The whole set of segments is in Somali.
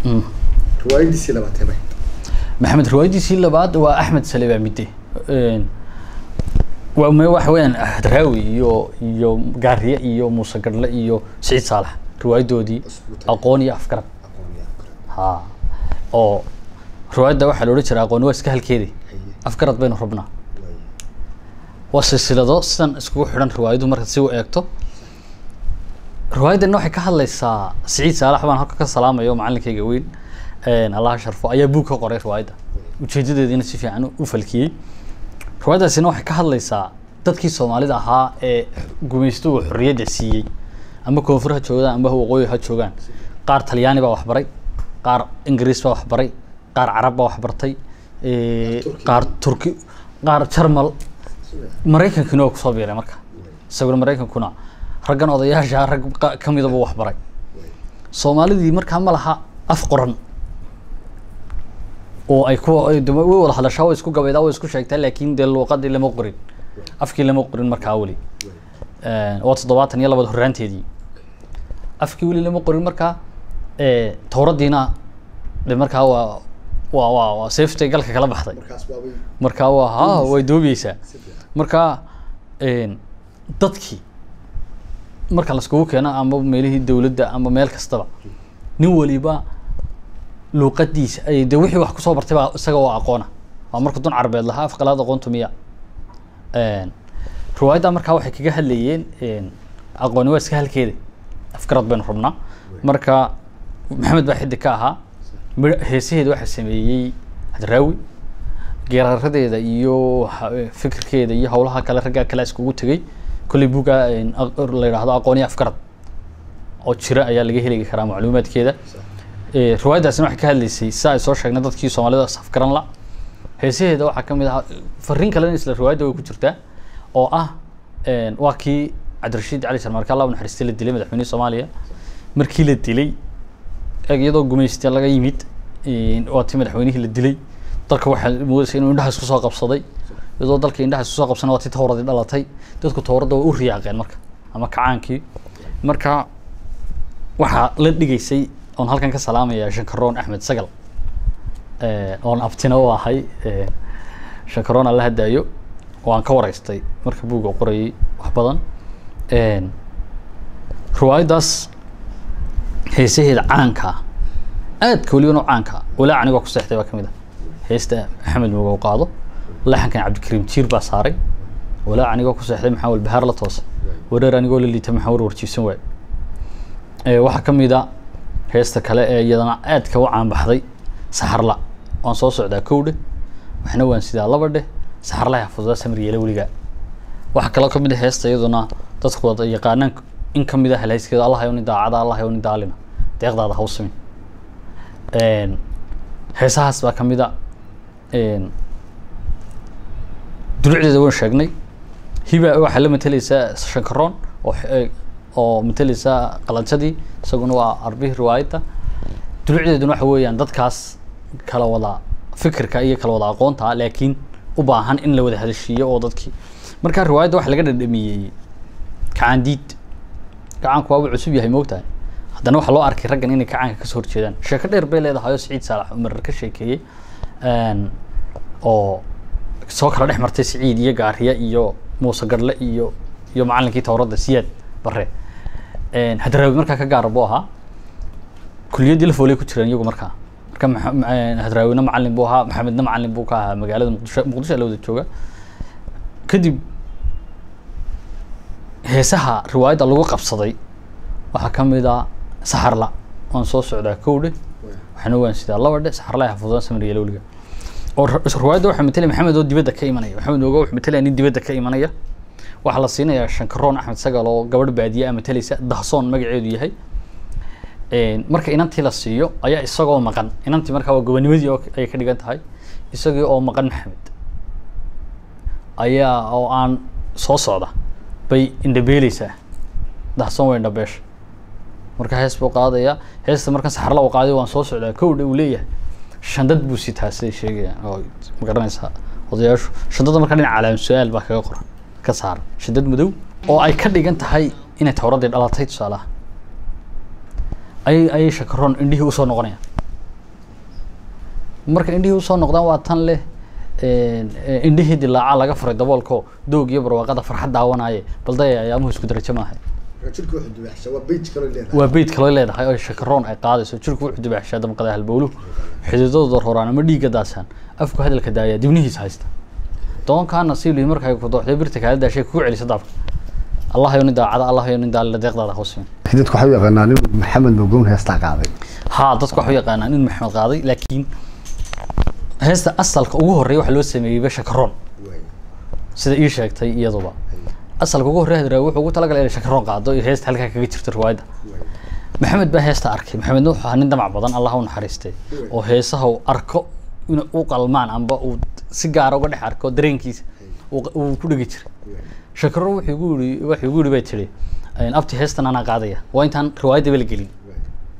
Mm. riwaayadiisii labaad tebay maxamed riwaayadiisii labaad waa axmed salebaa midde Een, waa me waxa weeyaan hadraawi iyo iyo gaariye iyo muuse gadhle iyo siciid saalax riwaayadoodii Isbuuta. aqoon iyo afgarad aqoon iyo afgarad ha oo riwaayadda waxaa la odhan jiray aqooni waa iska halkeedi haye afgarad baynu rabnaa waaye waa silsilado sidan iskugu xidhan riwaayadu marka si u eegto riwaayaddan waxay ka hadlaysaa siciid saalax baan halka ka salaamayo macalinkayga weyn een, allaha sharfo ayaa buug ka qoray riwaayadda ujeedadeediina si fiican u- u falkiyey riwaayaddaasina waxay ka hadlaysaa dadkii soomaalida ahaa ee gumaystuhu xorriyadda siiyey ama koonfur ha joogaan ama waqooyi ha joogaan qaar talyaani baa waxbaray qaar ingiriis baa waxbaray qaar carab baa waxbartay ee, Turki. qaar turki qaar jarmal sida maraykankina waa kusoo biiray marka isaguna maraykankuna raggan odayaasha rag qa- ka midaba wax baray soomaalidii markaa ma laha af qoran oo ay ku ay de- way wada hadashaa way isku gabaydaa way isku sheegtaa laakiin dee luuqadii lama qorin afkii lama qorin markaa weli Een, waa toddobaatan iyo labada horraanteedii afkii weli lama qorin markaa ee, towradiina de markaa waa waa waa waa seeftay galka kala baxday markaas waabay markaa waa ha way doobeysaa si fiican marka een, dadkii marka laiskugu keeno ama meelihii dowladda ama meel kastaba nin waliba luuqadiisa ay de wixii wax kusoo bartay baa isaga oo aqoona waa marka dun carbeed lahaa afqalaad aqoontu miya Een, riwaayadda markaa waxay kaga hadlayeen een, aqooni waa iska halkeeda afgarad baynu rabnaa marka maxamed baa xiddig ka ahaa midh- heesaheeda waxaa sameeyey hadraawi geeraradeeda iyo ha- fikirkeeda iyo howlaha kale raggaa kale iskugu tegay kolley buga la yidhaahdo aqooniya afgarad oo jira ayaa laga heli karaa macluumaadkeeda Ee, riwaayaddaasina waxay ka hadlaysay sida ay soo sheegnay dadkii soomaalida safgaran la heesaheeda waxaa ka mid ahaa fariin kalena isla riwaayadda way ku jirtaa oo ah een, waa kii cabdirashiid cali sharmarka allah u naxariistay la dilay madaxweynihii soomaaliya markii la dilay eeg iyadoo gumaysta laga yimid een, waa tii madaxweynihii la dilay dalka waxaa moodaysa inuu indhaha isku soo qabsaday iyadoo dalka indhaha isku soo qabsana waa tii towradii dhalatay dadku towradda way u riyaaqeen marka ama kacaankii marka waxaa la dhigaysay oon halkan ka salaamaya shankaroon axmed sagal Eh, oon abtina u ahay eh, shankaroon alla hadaayo waan ka waraystay marka buugga u qorayay wax badan Een, riwaayaddaas heesaheeda caanka ah aadka weliba noo caanka ah walaa anigoo ku seexday baa ka mid ah heesta axmed mogow qaado laxankan cabdikariim jiir baa saaray walaa anigoo ku seexday maxaa walbahaar la toosa wareer anigoo la liita maxaa war warjiibsan waay Ee, waxaa ka mid a heesta kale ee iyadana aadka u caanbaxday saxarla waan soo socdaa kowdhe waxna waan sidaa laba dheh saxarlaha fududaa samir yeela weligaa waxaa kaloo ka mid a heesta iyaduna dadku wada yaqaanaan in ka mid a halhayskeeda allah yow nin daacada allah yow nin daalina deeqdaada ha u simin Een, heesahaas baa ka mid a een, dulucdeeda waan sheegnay hiba waxaa la mateleysaa shankaroon oo xe- oo mateleysa qalanjadii isaguna waa arbihii riwaayadda dulucdeeduna waxa weeyaan dadkaas kala wada fikirka iyo kala wada aqoonta ah, laakiin u baahan in la wada hadashiiyo oo dadkii marka riwaayadda waxa laga dhadhamiyey kacaandiid gacaanku waaba cusub yahay moogtahay haddana waxaa loo arkay raggan inay kacaanka kasoo horjeedaan sheeko dheer bay leedahay oo siciid saalax umar ka sheekeeyey Een, oo soo kala dhex martay siciid iyo gaariye iyo muuse gadhle iyo iyo macalinkii towradda siyaad bare Een, hadraawi markaa ka gaara buu ahaa kuliyaddii la foolay ku jireen iyagu markaa marka maxa- ma- een, hadraawina macalin buu ahaa maxamedna macalin buu ka ahaa magaalada muqdisho muqdisho la wada jooga kadib heesaha riwaayadda lagu qabsaday waxaa ka mid ah saxarla waan soo socdaa kowdhe waxna waan sidaa laba dhe saxarla xafudaan samir yeelo weliga oo ri- riwaayadda waxaa matelaya maxamed oo dibadda ka imanaya maxamed ogo wuxuu matelaya nin dibadda ka imanaya waxaa la siinayaa shankaroon axmed sagal oo gabadh baadiye ah matalaysa dahsoon magaceedu yahay Een, marka inantii la siiyo ayaa isagoo maqan inantii markaa waa gobonimadii oo ayay ka dhigan tahay isagii oo maqan maxamed ayaa oo aan soo socda bay indhabeeleysaa dahsoon way indhabeesha marka hees buu qaadayaa heesta markan saxarla uu qaaday waan soo socdaa kowdha uu leeyahay shandad buu sitaa siday sheegayaan oo ma garanaysaa odayaashu shandada markaa dhinaca calaam su-aal baa kaga qoran ka saaran shadad madow oo ay ka dhigan tahay inay towradii dhalatay tusaalaha ayay ayay shakaroon indhihii usoo noqonayaan marka indhihii usoo noqdaan waa tan leh een, ee, indhihii dilaaca laga furay daboolko doog iyo barwaaqada farxad daawanaaye balday ayaamuhu isku darajo maahay marka jirka wuxuu dubaaxshaa waa beij kaloo leedahay waa beyd kaloo leedahay oo shakaroon ay qaadayso jirku wuxuu dibaaxshaa damqada halbowluhu xididadooda horaan ama dhiigga daasaan afku hadalka daaya dibnihiisa haysta doonkaana siili markay ku dooxday birta kaala daashay kugu celisa daabka allah yo nin daacada allah yo nin daalla deeqdaada hoosin dadku waxay u yaqaanaan inuu maxamed mogown heestaa qaaday haa dadku waxay u yaqaanaan in maxamed qaaday laakiin heesta asalka ugu horreeya waxaa loo sameeyeyba shakaroon waay sida ii sheegtay iyaduba asalka ugu horreeya hadraawi wuxuu ugu talagalay inay shakaroon qaado iyo heesta halkaa kaga jirta riwaayadda waay maxamed baa heesta arkay maxamedna wuxuu ahaa nin damac badan allah u naxariistay oo heesaha uu arko in u qalmaan amba uu si gaara uga dhex arko dareenkiisa uu q- uu ku dhegi jiray waay shakaro wuxuu igu yidhi wuxuu igu yidhi bay tidhi abti heestan anaa qaadaya waa intaan riwaayaddaba la gelin waay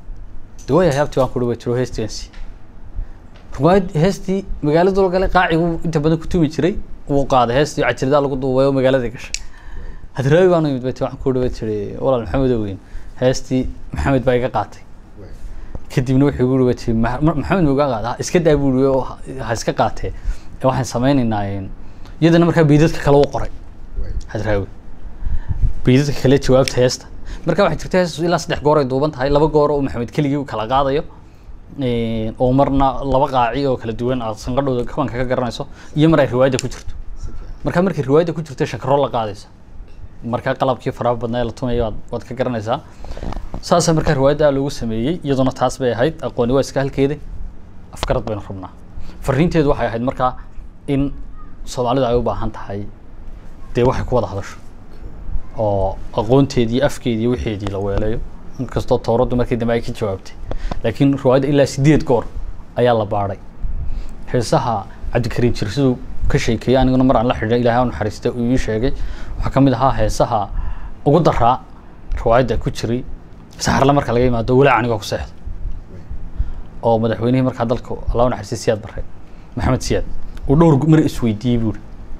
de waayahay abti waan ku dhawa jiro heestigaasi riwaayad heestii magaalada la galay qaacigu inta badan ku tumi jiray wuu qaaday heestii cajilidaa lagu duubay oo magaalada gashay hadraawi baan u yimid bay tii waxaan ku dhawa tiri walaal maxamed oweyn heestii maxamed baa iga qaatay waay kadibna wuxuu igu yihi ti maxamed mugaa qaada "Ha iska daa buu yihi oo ha- ha iska qaatee ee waxaan sameynaynaa een, iyadana markaa beydadka kale u qoray waay hadraawi beydadka kale jawaabta heesta marka waxay jirta hees ilaa saddex goor ay duuban tahay laba goor oo maxamed keligii u kala qaadayo een, oo marna laba qaaci oo kala duwan aad sanqadhooda kabanka ka garanayso iyo mar ay riwaayadda ku jirto si fiican marka markay riwaayadda ku jirto shakaro la qaadaysa marka qalabkii faraha badnaa ee la tumaya waad, waad ka garanaysaa saasa markaa riwaayadda loogu sameeyey iyaduna taas bay ahayd aqooni waa iska halkeeda afkarad baynu rabnaa fariinteedu waxay ahayd markaa in soomaalidu ay u baahan tahay dee waxay ku wada hadasho oo aqoonteedii afkeedii wixeedii la weelayo inkastoo towraddu markii dambe ay ka jawaabtay laakiin riwaayadda ilaa sideed goor ayaa la baadhay heesaha cabdikariim jir siduu ka sheekeeyey aniguna mar aan la xidhiidhay ilaahay u naxariistay uu ii sheegay waxaa ka mid ahaa heesaha ugu daraa riwaayadda ku jiray saxarle marka laga yimaado walaac anigoo ku seexdo oo madaxweynihii markaa dalka allah u naxariistay siyaad barre maxamed siyaad uu dhowr gu- mar isweydiiyey buuri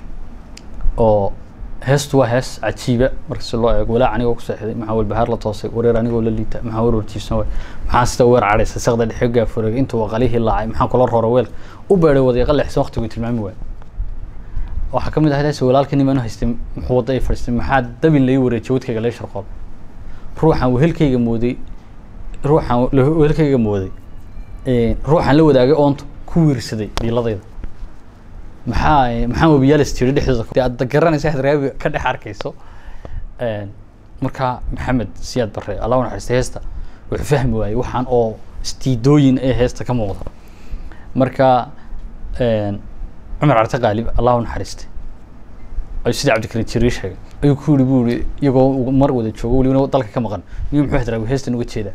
oo heestu waa hees cajiiba marka si loo eego walaac anigoo ku seexday maxaa walbahaar la toosay wareer anigoo la liita maxaa war warjiibsan waay maxaa sida weer cadhaysa saqda dhexe gaafureegay intuu aqalihii laacay maxaa kula roora weelka u beedhay wadiiqa leexsan waqtigu tilmaami waay waxaa ka mid ahayd hees walaalka nimaan u haystay muxuu wadda ay fadhiistay maxaa dabin lai wareejiyay wadkayga lee sharqool ruuxaan wehelkayga mooday ruuxaan la- wehelkayga mooday een, ruuxaan la wadaagay oonto ku wiirsaday dhiiladayda maxaa eh, maxaa webiyaal istiri dhexdooda dee aad garanaysa waxaad raabi ka dhex arkayso Een, markaa maxamed siyaad barre allah u naxariistay heesta wuxuu fahmi waayey waxaan oo istiidooyin ee heesta ka muuqda marka een, cumar carte qaalib allah u naxariistay ayuu sidii cabdikariim jiri sheegay ayuu ku yidhi buu yihi iyagoo uu mar wada joogo welibana dalka ka maqan miyuu muxuu hadraawi heestan uga jeedaa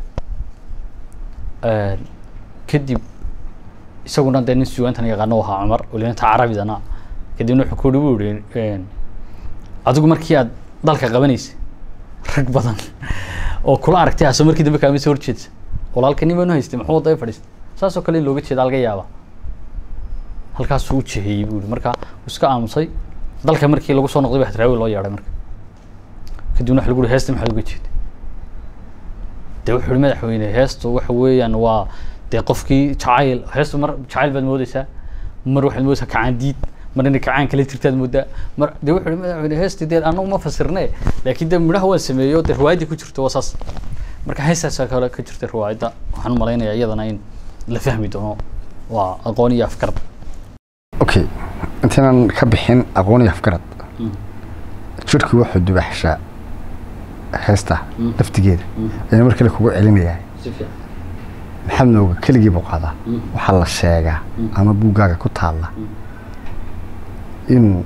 Een, kadib isaguna dee nin sugaantan yaqaano u ahaa cumar welibana ta carabidana kadibna wuxuu ku yidhi buu yihi een, adigu markii aad dalka qabanaysay rag badan oo kula aragtay aso markii dambe kaama soo horjeedsa walaalka niman u haystay muxuu wadda fadhiistay saasoo kale in looga jeeda laga yaaba halkaasuu u jeheyey buu yihi marka wuu iska aamusay dalka markii lagu soo noqday baa hadraawi loo yeedhay marka kadibna waxa lagu yihi heesta maxaad uga jeeday dee wuxuu yihi madaxweyne heestu waxa weeyaan waa dee qofkii jacayl heestu mar jacayl baad moodeysaa mar waxaad moodeysaa kacaan diid mar inay kacaan kala jirtaad moodaa mar dee wuxuu yihi madaxweyne heesti dee anagu ma fasirne laakiin dee midhaha waan sameeyo dee riwaayaddii ku jirto waa saas marka heestaasaa kale ka jirta riwaayadda waxaan u malaynayaa iyadana in la fahmi doono waa aqoon iyo afkarad okay intaynan ka bixin aqoon iyo afgarad jirku wuxuu dubaxshaa heesta Mm. laftigeeda Mm. ayana mar kale kugu celinayaa si fiican maxamed nooga keligii buu qaadaa Mm. waxaa la sheegaa Mm. ama buuggaaga ku taalla Mm. inuu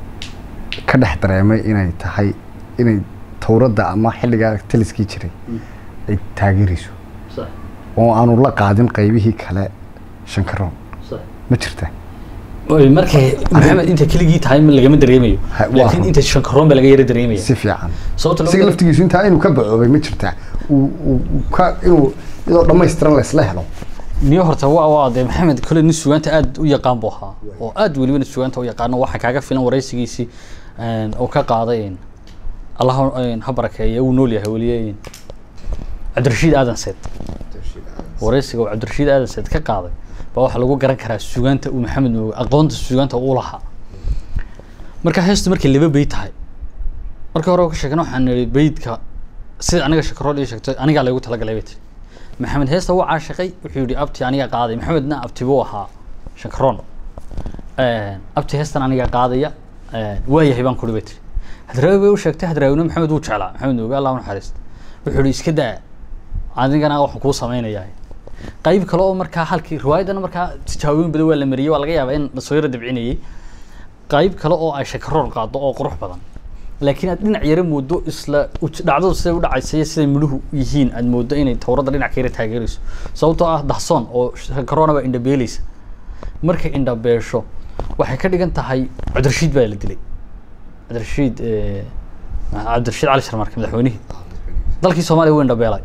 ka dhex dareemay inay tahay inay towradda ama xilligaa taliskii jiray Mm. ay taageerayso sax oo aanu la qaadin qaybihii kale shankaroon sax ma jirta Oy, markay maxamed inta keligii tahay ma lagama dareemayo Ha, waa laakiin run. inta shankaroon baa laga yara dareemaya si fiican sababta isaga lagu laftigiisu intaa inuu ka bacoobay ma jirta uu uu- uu ka inuu iyadoo dhammaystiran la isla helo niyo horta waa waa dee maxamed kole nin sugaanta aad u yaqaan buu ahaa oo aad welibana sugaanta u yaqaano waxaa kaaga filan waraysigiisii een, oo ka qaaday een, allah ha- een, ha barakeeya uu nool yahay weliye een, cabdirashiid aadan seed Tashid aadan. wareysiga uu cabdirashiid aadan said ka qaaday baa waxaa lagu garan karaa sugaanta uu maxamed mooge aqoonta sugaanta uu lahaa marka heestu markay laba beyd tahay markii hore ka sheegna waxaan nidhi beydka sida aniga shakarool ii sheegtay anigaa laygu talagalay bay tiri maxamed heesta wuu caashiqay wuxuu yidhi abti anigaa qaaday maxamedna abti buu ahaa shakaroon abti heestan anigaa qaadaya waayahay baan kuri bay tiri hadraawi bay u sheegtay hadraawina maxamed wuu jeclaa maxamed mooge allah u naxariista wuxuu yidhi iska daa adigana waxaan kuu samaynayaa qayb kale oo markaa halkii riwaayadana markaa tijaabooyin badan waa la mariyey waa laga yaabaa in lasoo yaro dabcinayey qayb kale oo ay shakaroon qaado oo qurux badan laakiin aad dhinac yara moodo isla uj- dhacdadu siday u dhacaysa iyo siday midhuhu yihiin aad moodo inay tawradda dhinac ka yara taageerayso sababtoo ah dahsoon oo shakaroona baa indhabeelaysa markay indhabeesho waxay ka dhigan tahay cabdirashiid baa la dilay cabdirashiid eh, cabdirashiid cali sharmarke madaxweynihii dalkii soomaaliya wuu indhabeelay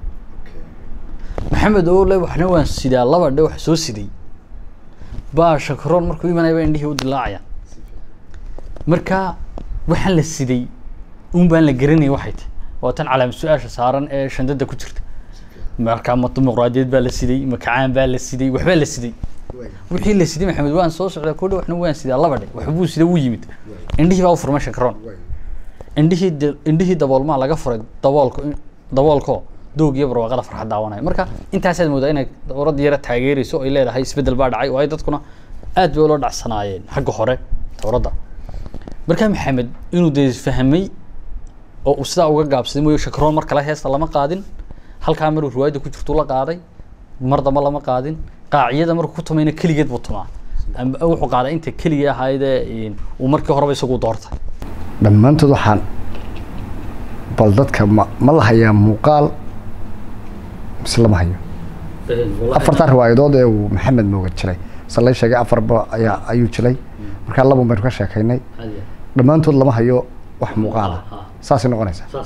maxamed oo le waxna waan sidaa laba dhe wax soo siday baa shakaroon markuu imanayba indhihii u dilaacayaan marka waxaan la siday un baan la garanayay waxay tahay waa tan calaamad su-aasha saaran ee shandada ku jirta marka ma dimuqraadiyad baa la siday ma kacaan baa la siday waxbaa la siday wixii la siday maxamed waan soo socdaa kodha waxna waan sidaa laba dhe waxbuu sida wuu yimid indhihii baa u furmay shakaroon indhihii de- indhihii daboolmaa laga furay daboolko daboolko doog iyo barwaaqada farxad daawanaya marka intaasaad moodaa inay dowladda yara taageerayso ay leedahay isbeddel baa dhacay waayo dadkuna aad bay ula dhacsanaayeen xagga hore dowladda marka maxamed inuu dee fahmay oo uu sidaa uga gaabsaday mooyo shakaroon mar kale heesta lama qaadin halkaa maruu riwaayadda ku jirtuu la qaaday mar damba lama qaadin qaaciyada markuu ku tumayna keligeed buu tumaa Amba wuxuu qaaday inta keligii ahaydee uu markii horeba isagu doortay dhammaantood waxaan bal dadka ma ma la hayaa muuqaal mise lama hayo afartaa riwaayadood ee uu maxamed mooga jiray se lay sheegay afarba ayaa ayuu jiray markaa laban baynu ka sheekaynay dhammaantood lama hayo wax muuqaala saasay noqonaysaa